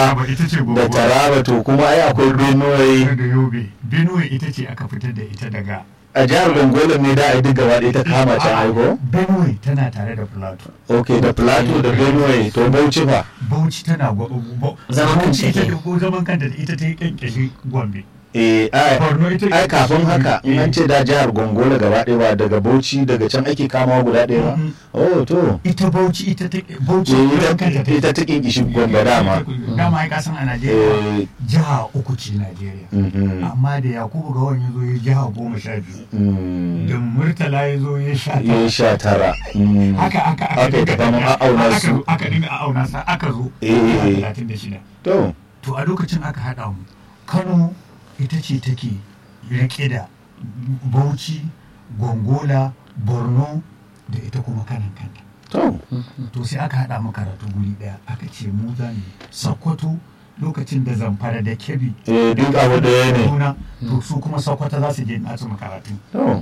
Taraba ita ce da gongola taraba to kuma ai akwai benue da yobe benue ita ce aka fitar da ita daga a jihar gongola ne da ai duk gaba ɗaya ta kama can A'a, aiko benue tana tare da plateau ok da plateau da benue to bauchi fa bauchi tana gwa- bo- Zaman Bauchi kanta ita ke. ko zaman kanta da ita ta yi kyankyashe gombe eh ai Borno ita ai kafin haka in an ce da jihar gongola gaba ɗaya ba daga bauchi daga can ake kamawa guda ɗaya ba Mhm. oh to ita bauchi ita ta bauchi Eh, zaman ita kanta ta yi. ita ta kinkishi gombe dama dama ai kasan a najeriya eh jiha uku ce najeriya mhm, amma da yakubu gawan ya zo ya jiha goma sha biyu mm, da murtala ya zo ya sha ya tara. sha tara mm. haka aka Aka yi dinga ta faman tafiya. a'auna Aka su. zo- aka dinga a'auna sa aka zo Eh. talatin da shida to to a lokacin aka haɗa mu kano ita ce take rike da bauchi gongola borno da ita kuma kanan kanta to to sai aka haɗa mu karatu guri ɗaya aka ce mu za mu sokoto lokacin da zamfara da kebi eh duk abu da ya ne Kaduna, to su kuma sokoto za su je nasu makaratu to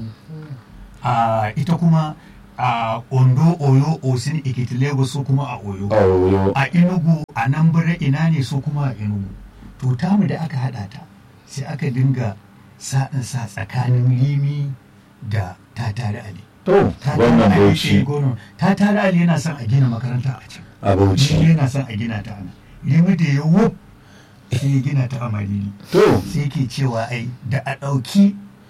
a ita kuma a ondo oyo osin ikiti lagos su kuma a oyo awo a inugu a nan bire ina ne su kuma a inugu to tamu da aka hada ta sai aka dinga sa'in sa tsakanin limi da tatare ali to Tatare wannan Ali bauchi ke gono- tatare ali yana son a gina makaranta a can a bauchi limi yana son a gina ta ana limi da ya wuf sai ya gina ta a marili to sai ke cewa ai da a ɗauki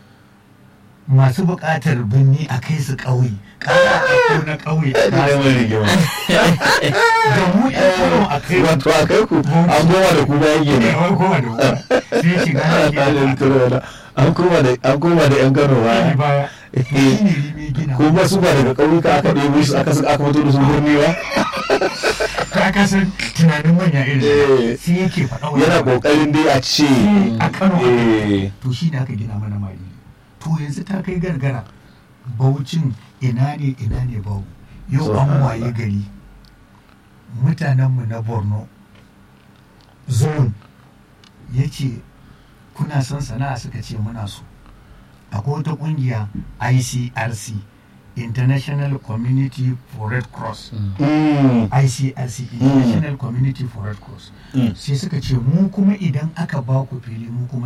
masu buƙatar birni a kai su ƙauye ƙara a ɗauko na ƙauye a ai kasu mai rigima da mu ƴan kano a kai wato a kai ku an goma da ku bayan ne gini wai kowa da kowa sai shiga na gina an koma da an koma da yan kano ta baya baya to shi ne rime gina kuma su ba daga ƙauyuka aka ɗebo su aka saka aka fito da su birni ba ka kasan tunanin manya Eh. irin sai yake faɗa wani yana abu. ƙoƙarin dai a ce Sai a kano aka eh to shi ne aka gina mana mali to yanzu ta kai gargara baucin ina ne ina ne bau yau So, an ah, waye gari mutanenmu na borno zone ya ce kuna son sana'a suka ce muna so akwai wata kungiya icrc international community for red cross mm, icrc international community for red cross mm. sai suka ce mu kuma idan aka ba ku fili mu kuma